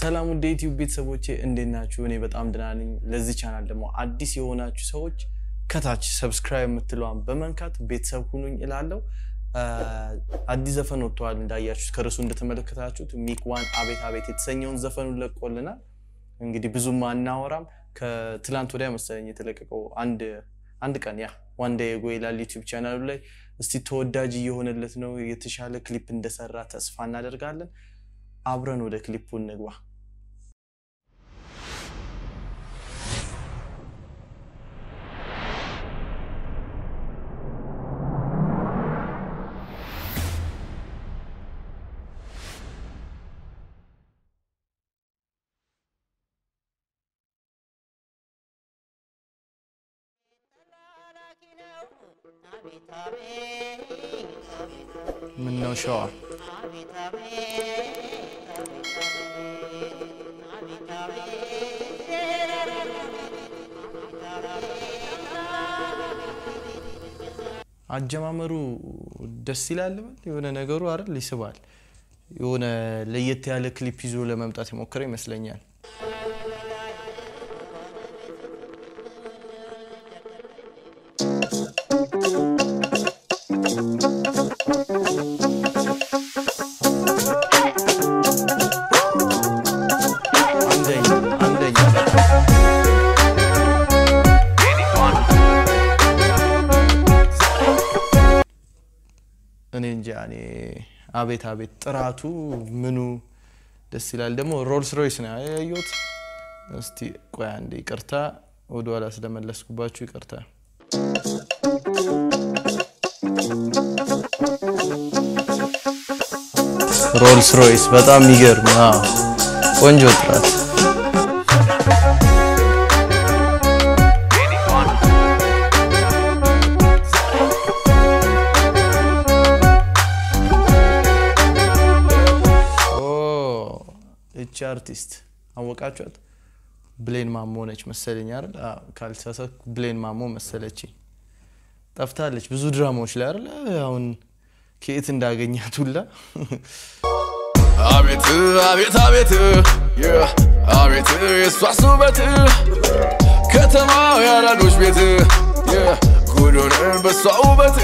ሰላም ውድ ዩቲዩብ ቤተሰቦቼ እንዴት ናችሁ? እኔ በጣም ደህና ነኝ። ለዚህ ቻናል ደግሞ አዲስ የሆናችሁ ሰዎች ከታች ሰብስክራይብ የምትለዋን በመንካት ቤተሰብ ሁኑኝ እላለሁ። አዲስ ዘፈን ወጥተዋል እንዳያችሁት ከርሱ እንደተመለከታችሁት ሚክ ዋን አቤት አቤት የተሰኘውን ዘፈኑን ለቆልናል። እንግዲህ ብዙም አናወራም። ከትላንት ወዲያ መሰለኝ የተለቀቀው አንድ አንድ ቀን ያ ዋን ዴይ ጎ ይላል ዩቲዩብ ቻናሉ ላይ። እስቲ ተወዳጅ እየሆነለት ነው። የተሻለ ክሊፕ እንደሰራ ተስፋ እናደርጋለን። አብረን ወደ ክሊፑ እንግባ። ምን ነው ሸዋ አጀማመሩ ደስ ይላል። በል የሆነ ነገሩ አይደል ይስባል። የሆነ ለየት ያለ ክሊፕ ይዞ ለመምጣት የሞከረ ይመስለኛል። አንደኛ አንደኛ እኔ እንጃ እኔ አቤት አቤት ጥራቱ ምኑ ደስ ይላል። ደግሞ ሮልስ ሮይስ ነው ያየሁት። እስቲ ቆይ አንዴ ይቅርታ፣ ወደኋላ ስለመለስኩባችሁ ይቅርታ። ሮልስ ሮይስ በጣም የሚገርም አዎ፣ ቆንጆ ጥራት እቺ አርቲስት አወቃችኋት? ብሌን ማሞ ነች መሰለኝ አይደል? ካልተሳሳትኩ ብሌን ማሞ መሰለች። ጠፍታለች ብዙ ድራማዎች ላይ አይደል? አሁን ከየት እንዳገኛት ሁላ አቤት አቤት አቤት አቤት የሷስ ውበት ከተማ ያራዶች ቤት ጉዱን በሷ ውበት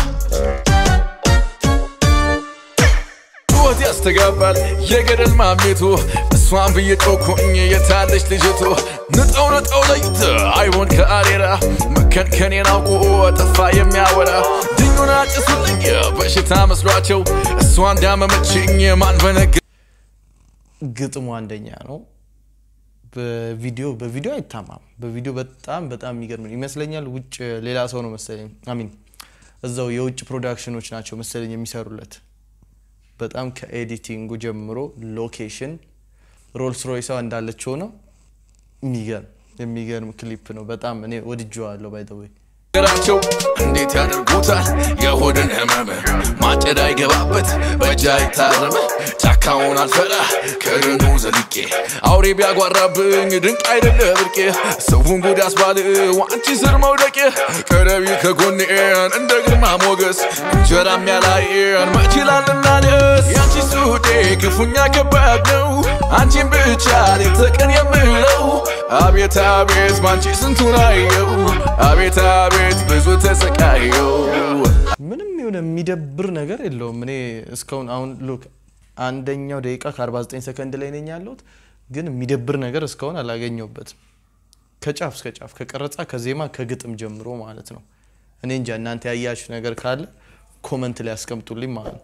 ሕይወት ያስተጋባል የገደል ማሜቱ እሷን ብዬ ጮኩኝ የታለች ልጅቱ ንጠው ንጠው ለይት አይቦን ከአሬራ መከንከኔን አውቆ ጠፋ የሚያወራ ድኙን አጭሱልኝ በሽታ መስሏቸው እሷ እንዳመመችኝ ማን በነገ ግጥሙ አንደኛ ነው። በቪዲዮ በቪዲዮ አይታማም። በቪዲዮ በጣም በጣም የሚገርም ነው ይመስለኛል። ውጭ ሌላ ሰው ነው መሰለኝ አሚን እዛው የውጭ ፕሮዳክሽኖች ናቸው መሰለኝ የሚሰሩለት በጣም ከኤዲቲንጉ ጀምሮ ሎኬሽን ሮልስ ሮይሷ እንዳለችው ነው። የሚገርም የሚገርም ክሊፕ ነው። በጣም እኔ ወድጄዋለሁ። ባይ ዘ ወይ ራቸው እንዴት ያደርጉታል የሆድን ህመም ማጨድ አይገባበት በእጅ አይታረም ጫካውን አልፈራ ከደኑ ዘልቄ አውሬ ቢያጓራብኝ ድንቅ አይደለ ብርቄ ሰውን ጉድ ያስባል ዋንቺ ስር መውደቄ ቀረቢ ከጎኔን እንደ ግርማ ሞገስ እንጀራም ያላየን መችላልና ደስ ያንቺ ሱዴ ክፉኛ ከባድ ነው አንቺን ብቻ ሌት ተቀን የምለው አቤት አቤት ባንቺ ስንቱን አየው አቤት አቤት ብዙ ተሰቃየው ምንም የሆነ የሚደብር ነገር የለውም። እኔ እስካሁን አሁን ሉክ አንደኛው ደቂቃ ከ49 ሰከንድ ላይ ነኝ ያለሁት፣ ግን የሚደብር ነገር እስካሁን አላገኘሁበትም። ከጫፍ እስከ ጫፍ ከቀረጻ፣ ከዜማ፣ ከግጥም ጀምሮ ማለት ነው። እኔ እንጃ እናንተ ያያችሁ ነገር ካለ ኮመንት ላይ ያስቀምጡልኝ ማለት ነው።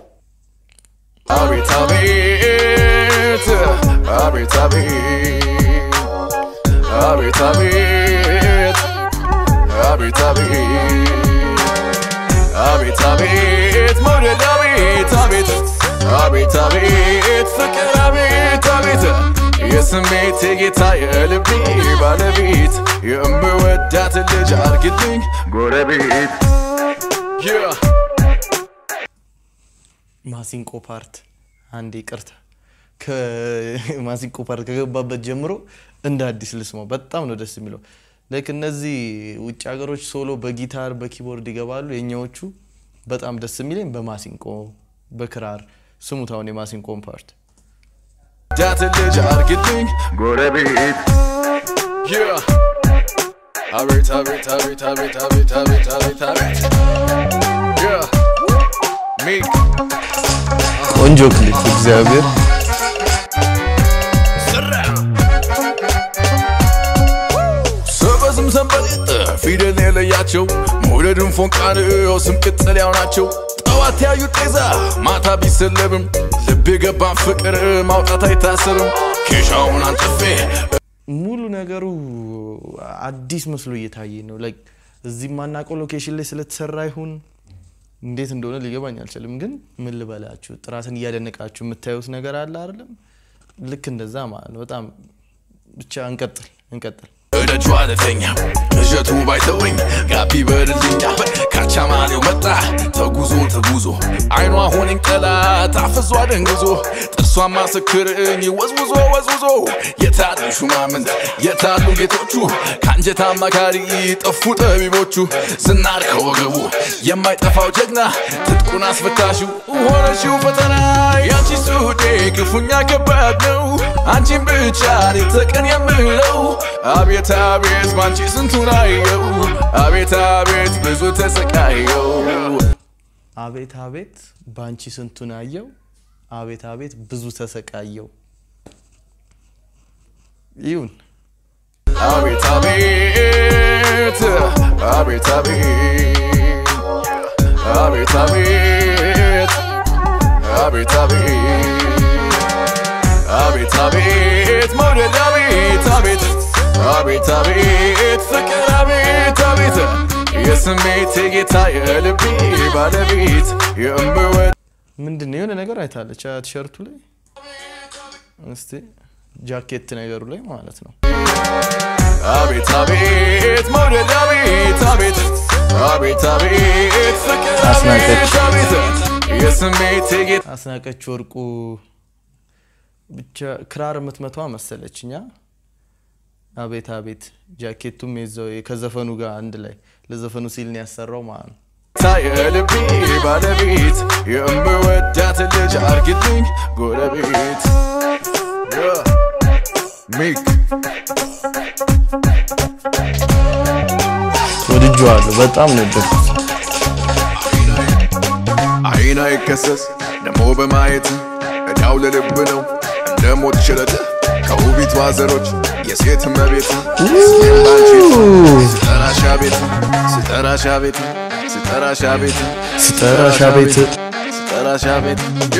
አቤት አቤት አቤት አቤት አቤት አቤት አቤት አቤት አቤት አቤት መውደድ አቤት አቤት አቤት አቤት ፍቅር አቤት አቤት የስሜት የጌታ የልቤ ባለቤት የምወዳት ልጅ አርግልኝ ጎረቤት Yeah. ማሲንቆ ፓርት አንድ ይቅርታ፣ ከማሲንቆ ፓርት ከገባበት ጀምሮ እንደ አዲስ ልስማው። በጣም ነው ደስ የሚለው። ላይክ እነዚህ ውጭ ሀገሮች ሶሎ በጊታር በኪቦርድ ይገባሉ። የኛዎቹ በጣም ደስ የሚለኝ በማሲንቆ በክራር ስሙት። አሁን የማሲንቆን ፓርት ዳት ልጅ አርግልኝ ጎረቤት Yeah. አቤት አቤት አቤት አቤት አቤት አቤት አቤት አቤት Yeah. ሚክ ቆንጆ ክሊፕ እግዚአብሔር ሰበዝም ሰንበሌጥ ፊደል የለያቸው መውደድን ፎንቃንው ስም ቅጥልያው ናቸው ጠዋት ያዩ ጤዛ ማታ ቢሰለብም ልብ የገባን ፍቅር ማውጣት አይታሰርም ኬሻውን አንጥፌ ሙሉ ነገሩ አዲስ መስሎ እየታየ ነው። ላይክ እዚህ የማናውቀው ሎኬሽን ላይ ስለተሰራ ይሁን እንዴት እንደሆነ ሊገባኝ አልችልም። ግን ምን ልበላችሁ ጥራትን እያደነቃችሁ የምታዩት ነገር አለ አይደለም? ልክ እንደዛ ማለት ነው። በጣም ብቻ እንቀጥል እንቀጥል። እደጇ አለተኛ እሸቱ ባይተወኝ ጋቢ በድልኛ ካቻማሌው መጣ ተጉዞ ተጉዞ አይኗ ሆነኝ ጠላት አፍዟ ደንግዞ ጥርሷ ማስክርኝ ወዝውዞ ወዝውዞ የታሉ ሹማምንት የታሉ ጌቶቹ ከአንጀት አማካሪ ጠፉ ጠቢቦቹ ዝናር ከወገቡ የማይጠፋው ጀግና ትጥቁን አስፈታሹ ሆነሽው ፈተና ያንቺ ሱዴ ክፉኛ ከባድ ነው አንቺን ብቻ ሌት ተቀን የምለው አቤት አቤት ባንቺ ስንቱን አየው አቤት አቤት ብዙ ተሰቃየው አቤት አቤት በአንቺ ስንቱን አየው፣ አቤት አቤት ብዙ ተሰቃየው። ይሁን አቤት አቤት አቤት አቤት አቤት አቤት አቤት አቤት አቤት አቤት መውደድ አቤት አቤት አቤት አቤት ፍቅር አቤት አቤት የስሜት የጌታ የልቤ ባለቤት የእምወድ ምንድን ነው የሆነ ነገር አይታለች አ ቲሸርቱ ላይ እስቲ ጃኬት ነገሩ ላይ ማለት ነው። አቤት አቤት መውደድ አቤት አቤት አቤት አቤት ፍቅር አስናቀች። አቤት አቤት የስሜት የጌታ አስናቀች ወርቁ ብቻ ክራር የምትመቷ መሰለችኛ። አቤት አቤት ጃኬቱም የዛው ከዘፈኑ ጋር አንድ ላይ ለዘፈኑ ሲል ነው ያሰራው ማለት ነው። የልቤ ባለቤት የምወዳት ልጅ አርግልኝ ጎረቤት ሚክ ወድጄዋለሁ። በጣም ነው የወደድኩት። አይን አይከሰስ ደሞ በማየት እዳው ለልብ ነው እንደ ሞት ሽረት ከውቢቷ ዘሮች የሴት መቤት ስጠራሻ ቤት ስጠራሻ ቤት ስጠራሻ ቤት ስጠራሻ ቤት ስጠራሻ ቤት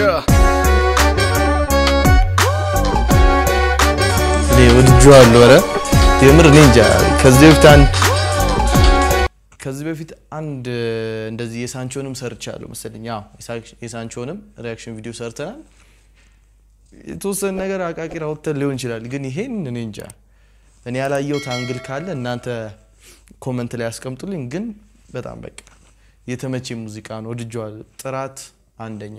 እኔ ወድጄዋለሁ። ኧረ የምር እኔ እንጃ ከዚህ በፊት አንድ ከዚህ በፊት አንድ እንደዚህ የሳንቾንም ሰርቻለሁ መሰለኝ። አዎ የሳንቾንም ሪያክሽን ቪዲዮ ሰርተናል። የተወሰነ ነገር አቃቂር አውጥተን ሊሆን ይችላል፣ ግን ይሄን እኔ እንጃ እኔ ያላየሁት አንግል ካለ እናንተ ኮመንት ላይ ያስቀምጡልኝ። ግን በጣም በቃ የተመቼ ሙዚቃ ነው፣ ወድጄዋለሁ። ጥራት አንደኛ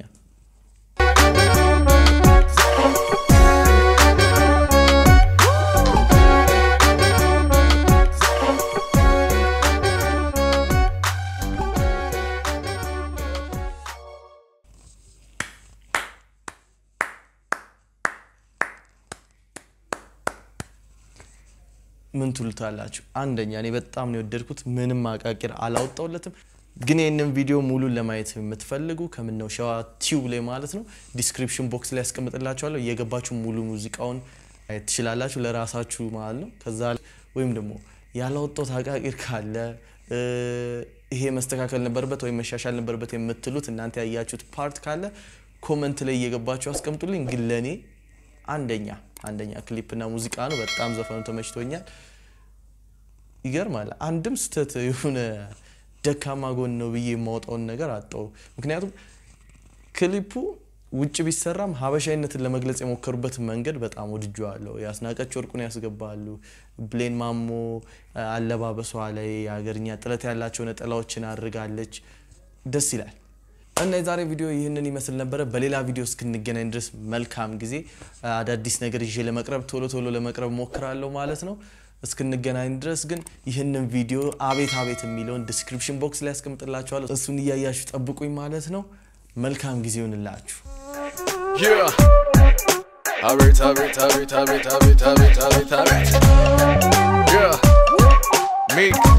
ምን ትሉታላችሁ? አንደኛ እኔ በጣም ነው የወደድኩት። ምንም አቃቂር አላወጣውለትም። ግን ይህንን ቪዲዮ ሙሉን ለማየት የምትፈልጉ ከምነው ሸዋ ቲዩብ ላይ ማለት ነው ዲስክሪፕሽን ቦክስ ላይ ያስቀምጥላችኋለሁ። እየገባችሁ ሙሉ ሙዚቃውን ማየት ትችላላችሁ ለራሳችሁ ማለት ነው። ከዛ ወይም ደግሞ ያላወጣው አቃቂር ካለ ይሄ መስተካከል ነበረበት ወይም መሻሻል ነበረበት የምትሉት እናንተ ያያችሁት ፓርት ካለ ኮመንት ላይ እየገባችሁ አስቀምጡልኝ። ግን ለእኔ አንደኛ አንደኛ ክሊፕና ሙዚቃ ነው። በጣም ዘፈኑ ተመችቶኛል። ይገርማል። አንድም ስህተት የሆነ ደካማ ጎን ነው ብዬ የማወጣውን ነገር አጣው። ምክንያቱም ክሊፑ ውጭ ቢሰራም ሀበሻዊነትን ለመግለጽ የሞከሩበት መንገድ በጣም ወድጄዋለሁ። ያስናቀች ወርቁን ያስገባሉ። ብሌን ማሞ አለባበሷ ላይ የሀገርኛ ጥለት ያላቸው ነጠላዎችን አድርጋለች። ደስ ይላል። እና የዛሬ ቪዲዮ ይህንን ይመስል ነበረ። በሌላ ቪዲዮ እስክንገናኝ ድረስ መልካም ጊዜ። አዳዲስ ነገር ይዤ ለመቅረብ ቶሎ ቶሎ ለመቅረብ ሞክራለሁ ማለት ነው። እስክንገናኝ ድረስ ግን ይህንን ቪዲዮ አቤት አቤት የሚለውን ዲስክሪፕሽን ቦክስ ላይ ያስቀምጥላችኋለሁ። እሱን እያያችሁ ጠብቁኝ ማለት ነው። መልካም ጊዜ ይሆንላችሁ። Yeah. አቤት አቤት አቤት አቤት አቤት አቤት አቤት አቤት Yeah. Meek